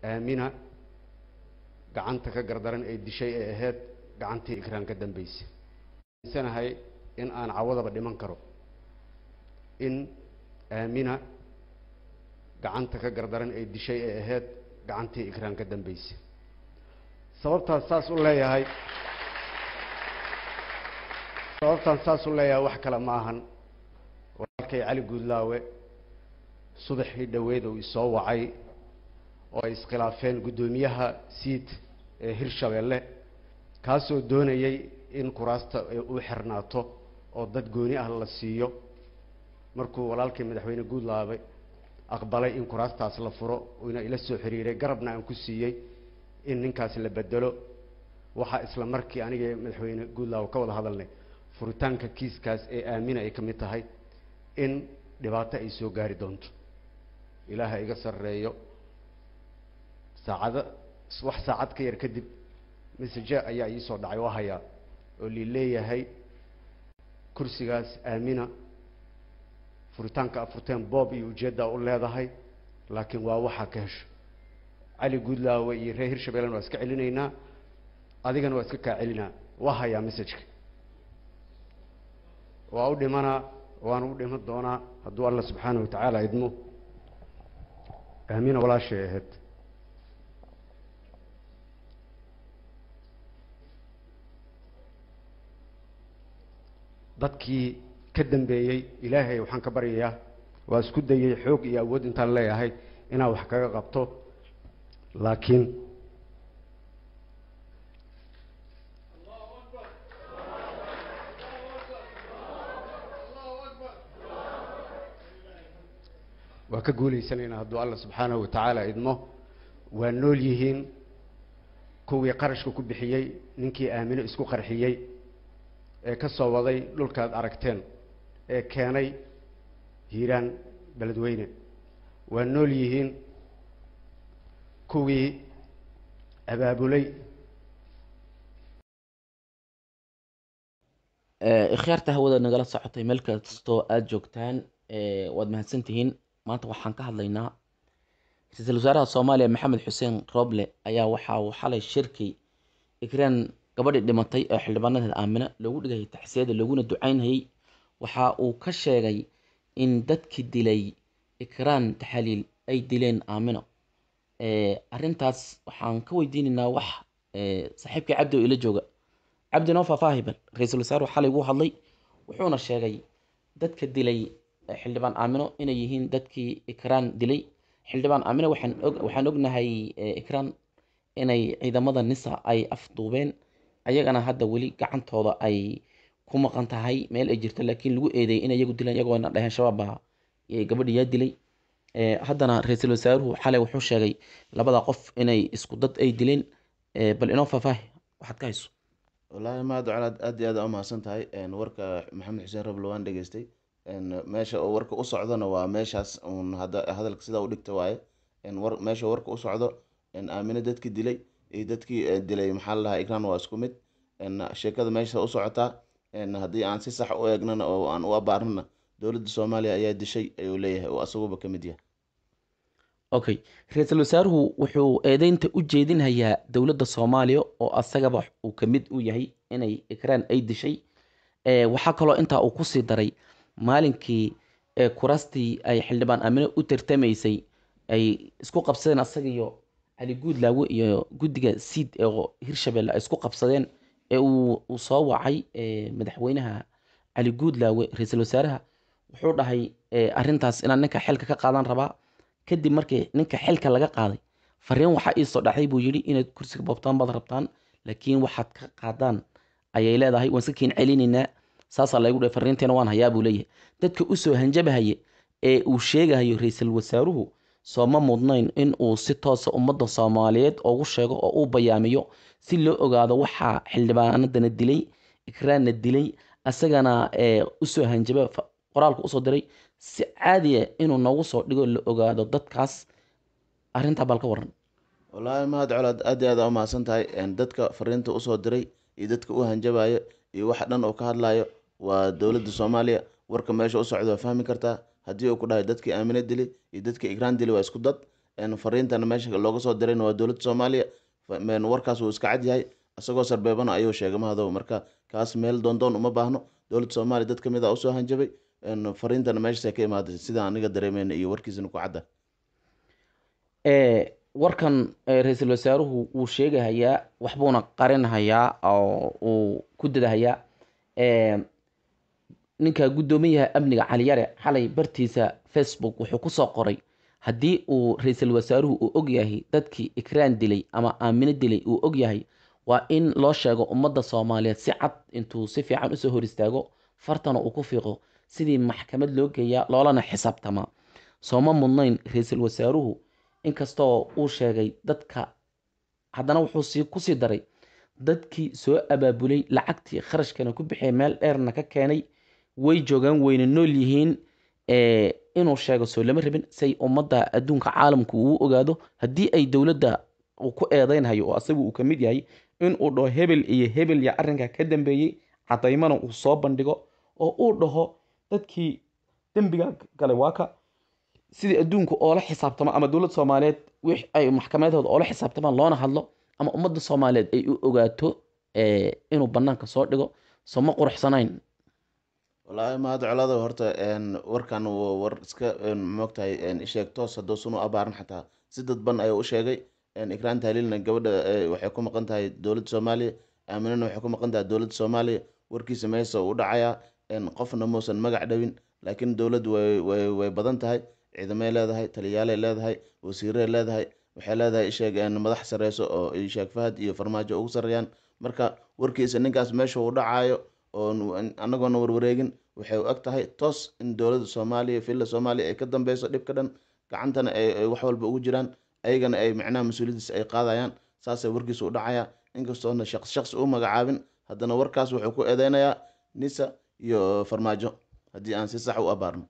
aamina gacanta ka gardaran ee dishay ee ahayd gacantii ikraan ka dambaysay sanahay in aan cawadaba dhiman karo in aamina gacanta ka gardaran ee dishay ee ahayd gacantii ikraan ka dambaysay sababtaas saas u leeyahay sababtaan saas u leeyahay wax kale ma ahan walaalkay cali guudlaawe subaxii dhoweed uu isoo wacay oo ay iskhilaafeen guddoomiyaha siid ee hirshabeelle kaasoo doonayay in kuraasta uu xirnaato oo dad gooni ah la siiyo markuu walaalkii madaxweyne guudlaawe aqbalay in kuraastaas la furo uuna ila soo xiriiray garabna aan ku siiyey in ninkaas la bedelo waxaa isla markii aniga madaxweyne guudlaawe ka wada hadalnay furitaanka kiiskaas ee aamina ay ka mid tahay in dhibaato ay soo gaari doonto ilaaha iga sarreeyo saacado wax saacad ka yar kadib message ayaa iisoo dhacay oo hayaa oo lii leeyahay kursigaas aamina furitaanka afurteen boob iyo ujeeddaa u leedahay laakiin waa waxaa ka hesho cali guudlaawe iyo reer hirshabeellena waa iska celinaynaa adigana waa iska kaa celinaa waa hayaa messageka waa u dhimanaa waana u dhiman doonaa hadduu alla subxaana wa tacaala idmo aamina walaashay ahayd dadkii ka dambeeyey ilaahay waxaan ka baryayaa waa isku dayay xoog iyo awood intaan leeyahay inaan wax kaga qabto laakiin waa ka guulaysanaynaa hadduu alla subxaanahu wa tacaala idmo waa nool yihiin kuwii qarashka ku bixiyey ninkii aamino isku qarxiyey ee ka soo waday dhulkaad aragteen ee keenay hiiraan beledweyne waa nool yihiin kuwii abaabulay ikhyaarta hawada nagala socotay meel kastoo aada joogtaan waad mahadsantihiin maanta waxaan ka hadlaynaa ra-iisul wasaaraha soomaaliya maxamed xuseen roble ayaa waxa uu xalay shirki ikraan gabadhii dhimatay ee xildhibaanadeeda aamina loogu dhigayay taxsiyada looguna ducaynayay waxa uu ka sheegay in dadkii dilay ikraan taxaliil ay dileen aamino arrintaas waxaan ka weydiinaynaa wax saaxiibkii cabdi oo ila jooga cabdi noo faahfaahi bal ra-iisul wasaaruhu xalay wuu hadlay wuxuuna sheegay dadka dilay xildhibaan aamino inay yihiin dadkii ikraan dilay xildhibaan aamino waxaan og waxaan ognahay ikraan inay ciidamada nisa ay afduubeen ayagana hadda weli gacantooda ay ku maqan tahay meel ay jirto laakiin lagu eedeeyay inay iyagu dileen iyagoona dhaheen shabaab baa gabadhi yaa dilay haddana ra-iisul wasaaruhu xalay wuxuu sheegay labada qof inay isku dad ay dileen bal inoo faahfaahi waxaad ka hayso wallaahi mahad colaad aad iyo aad aa umahadsan tahay warka maxamed xuseen roble waan dhegeystay meesha oo warka u socdona waa meeshaas uun hada hadalka sidaa u dhigta waaye war meesha warka u socdo aamino dadkii dilay iyo dadkii dilay maxaa la dhahaa ikraan waa isku mid sheekada meesha u socotaa haddii aan si sax u eegnana oo aan u abaarnana dowladda soomaaliya ayaa dishay ayuu leeyahay oo asaguba ka mid yahay okay ra-iisul wasaaruhu wuxuu eedeynta u jeedinhayaa dowladda soomaaliya oo asagaba uu ka mid u yahay inay ikraan ay dishay waxaa kaloo intaa uu kusii daray maalinkii kuraastii ay xildhibaan aamino u tartamaysay ay isku qabsadeen asaga iyo cali guudlaawe iyo guddiga siid ee hirshabelle ay isku qabsadeen ee uu soo wacay madaxweynaha cali guudlaawe ra-iisul wasaaraha wuxuu dhahay arrintaas inaan ninka xilka ka qaadan rabaa kadib markii ninka xilka laga qaaday fariin waxaa iisoo dhacday buu yidhi inaad kursiga boobtaan baad rabtaan laakiin waxaad ka qaadaan ayay leedahay waan iska kiin celinaynaa saasaa laygu dhahay fariinteena waan hayaa buu leeyahay dadka usoo hanjabahaye ee uu sheegahayo ra-iisul wasaaruhu sooma mudnayn in uu si toosa ummadda soomaaliyeed ugu sheego oo uu bayaamiyo si loo ogaado waxaa xildhibaanadana dilay ikraanna dilay asagana usoo hanjaba qoraalka usoo diray si caadiya inuu noogu soo dhigo la ogaado dadkaas arrintaa bal ka waran wallaahi mahad colaad aad iyo aad aa umahadsan tahay dadka fariinta usoo diray iyo dadka u hanjabayo iyo waxa dhan oo ka hadlayo waa dowladda soomaaliya warka meesha u socda waa fahmi kartaa haddii uu ku dhahay dadkii aamine dili iyo dadkii ikraan dili waa isku dad fariintana meesha looga soo dirayna waa dowladda soomaaliya warkaas wuu iska cad yahay isagoo sarbeebana ayuu sheegay mahadow marka kaas meel doondoon uma baahno dowladda soomaaliya dad kamid a usoo hanjabay fariintana meeshaasay ka imaaday sida aniga dareemeyna iyo warkiisana ku cadda warkan ra-iisul wasaaruhu wuu sheegahayaa waxbuuna qarinhayaa oo uu ku dadahayaa ninka guddoomiyaha amniga caliyare xalay bartiisa facebook wuxuu kusoo qoray haddii uu ra-iisul wasaaruhu uu ogyahay dadkii ikraan dilay ama aamino dilay uu ogyahay waa in loo sheego ummadda soomaaliyeed si cad intuu si fiican usoo hor istaago fartana uu ku fiiqo sidii maxkamad loo geeyaa loolana xisaabtamaa sooma mudnayn ra-iisul wasaaruhu inkastoo uu sheegay dadka haddana wuxuu sii kusii daray dadkii soo abaabulay lacagtii kharashkana ku bixiyay meel dheerna ka keenay way joogaan weyna nool yihiin inuu sheego soo lama rabin say ummadda adduunka caalamku uu ogaado haddii ay dowladda uu ku eedeynhayo oo asagu uu ka mid yahay inuu dhaho hebel iyo hebel ya arrinka ka dambeeyey cadaymana uu soo bandhigo oo uu dhaho dadkii dembiga galay waa ka sidii adduunku oola xisaabtamo ama dowladda soomaaliyeed wix ay maxkamadahooda oola xisaabtamaan loona hadlo ama ummadda soomaaliyeed ay u ogaato inuu banaanka soo dhigo soo ma quruxsanayn wallaahi mahad colada horta warkan war iska moogtahay isheeg toos hadduu sunu abaaran xataa si dadban ayuu u sheegay ikraan tahliilna gabadha waxay ku maqan tahay dowladda soomaaliya aaminana waxay ku maqan tahay dowladda soomaaliya warkiisa meesa u dhacayaa qofna muusan magac dhawin laakiin dowladdu way way way badan tahay ciidamay leedahay taliyaalay leedahay wasiiray leedahay waxay leedahay isheeg madax sareyso oo isheeg fahad iyo farmaajo ugu sarreeyaan marka warkiisa ninkaas meesha uu dhacaayo oo anagoona warwareegin waxay u eg tahay toos in dowladda soomaaliya villa soomaaliya ay ka dambeyso dhibka dhan gacantana ay wax walba ugu jiraan ayagana ay macnaha mas-uuliyadiisa ay qaadayaan saasay warkiisa u dhacaya inkastoona shaqs shaqsi u magacaabin haddana warkaas wuxuu ku eedeynayaa nisa iyo farmaajo haddii aan si sax u abaarno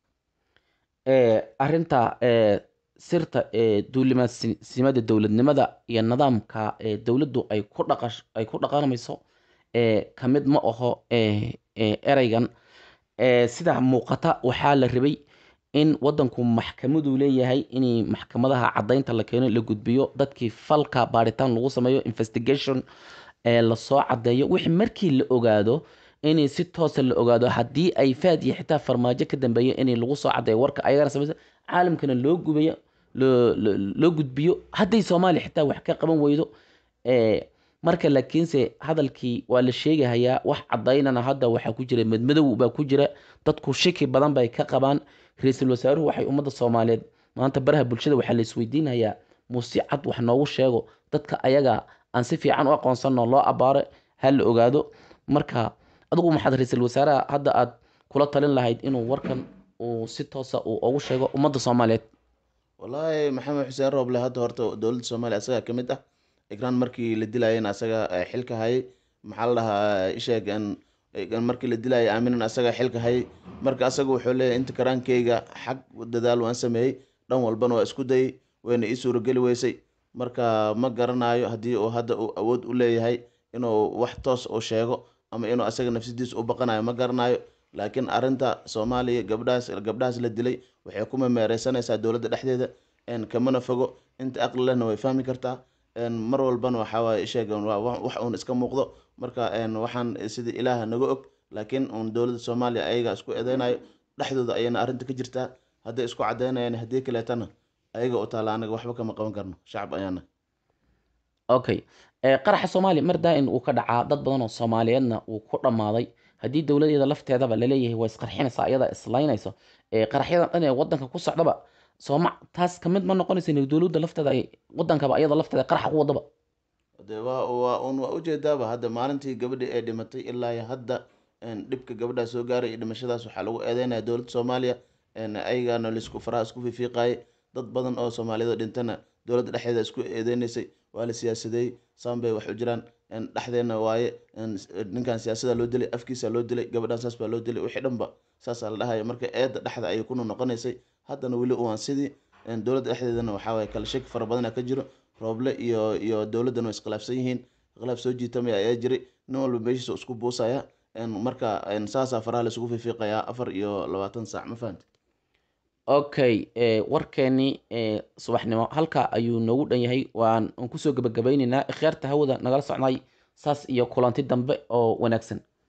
arinta sirta duulimaadsimada dowladnimada iyo nidaamka dowladdu ay ku dhaqash ay ku dhaqanmayso kamid ma aho ereygan sida muuqata waxaa la rabay in wadanku maxkamadu leeyahay in maxkamadaha cadaynta la keeno la gudbiyo dadkii falka baaritaan lagu sameeyo investigation lasoo cadeeyo wixii markii la ogaado in si toosa la ogaado haddii ay faad iyo xitaa farmaajo ka dambeeyo in lagu soo cadeeyo warka ayagana sameysa caalamkana loo gubayo loo gudbiyo hadday soomaaliya xitaa wax ka qaban weydo marka laakiinse hadalkii waa la sheegahayaa wax cadaynana hadda waxaa ku jira madmadow baa ku jira dadku shiki badan bay ka qabaan ra-iisul wasaaruhu waxay ummadda soomaaliyeed maanta baraha bulshada waxaa la isweydiinayaa muuse cad wax noogu sheego dadka ayaga aan si fiican u aqoonsano loo abaaro ha la ogaado marka adigu maxaad ra-iisul wasaaraha hadda aad kula talin lahayd inuu warkan uu si toosa uu ugu sheego ummadda soomaaliyeed wallaahi maxamed xuseen rooble hadda horta dowladda soomaaliya asagaa ka mid ah ikraan markii la dilayana asaga xilka hayay maxaa la dhahaa isheeg markii la dilayay aaminan asaga xilka hayay marka asaga wuxuu leeyahay inta karaankeyga xag dadaal waan sameeyey dhan walbana waa isku dayay wayna ii suurageli weysay marka ma garanayo haddii uu hadda uu awood u leeyahay inuu wax toos u sheego ama inuu asaga nafsadiisa u baqanayo ma garanayo laakiin arinta soomaaliya gabdhahaas gabdhahaas la dilay waxay ku memeereysanaysaa dowladda dhexdeeda kamana fogo inta aqli lehna way fahmi kartaa mar walbana waxaa waaye isheegan waa wax uun iska muuqdo marka waxaan sida ilaaha naga og laakiin uun dowladda soomaaliya ayaga isku eedeynayo dhexdooda ayayna arrinta ka jirtaa hadday isku cadeynayaan haddii kaleetana ayaga u taala anaga waxba kama qaban karno shacab ayaana okay qaraxa soomaaliya mar daa-in uu ka dhacaa dad badan oo soomaaliyeedna uu ku dhammaaday haddii dowladeeda lafteedaba laleeyahay waa isqarxinaysa ayada islaynayso qaraxyadan dhan ee wadanka ku socdaba sooma taas kamid ma noqonaysa in dowladda lafteeda ay wadankaba ayada lafteeda qaraxa ku wadaba de waa waa un waa ujeedaaba hadda maalintii gabadhii ay dhimatay ilaa iyo hadda dhibka gabadhaa soo gaaray iyo dhimashadaas waxaa lagu eedeynaya dowladda soomaaliya ayagana laisku faraha isku fiifiiqaayay dad badan oo soomaaliyeed dhintana dowladda dhexdeeda isku eedeynaysay waa la siyaasadeeyey saan bay wax u jiraan dhexdeena waaye ninkan siyaasada loo dilay afkiisa loo dilay gabadhaan saas baa loo dilay wixii dhanba saasaa la dhahaya marka eedda dhexda ayay kuna noqonaysay haddana weli uwaan sidii dowladda dhexdeedana waxaa waaye kala shaki fara badana ka jiro rooble iyo iyo dowladdana way iskhilaafsan yihiin khilaaf soo jiitamaya ayaa jiray nin walba meeshiisa isku buusaya marka saasaa faraha laisugu fiifiiqayaa afar iyo labaatan saac ma fahamti okay eh, warkeenii eh, subaxnimo halka ayuu noogu dhan yahay waan aan kusoo gebagabaynaynaa ikhyaarta hawada nagala socnay saas iyo kulanti dambe oo wanaagsan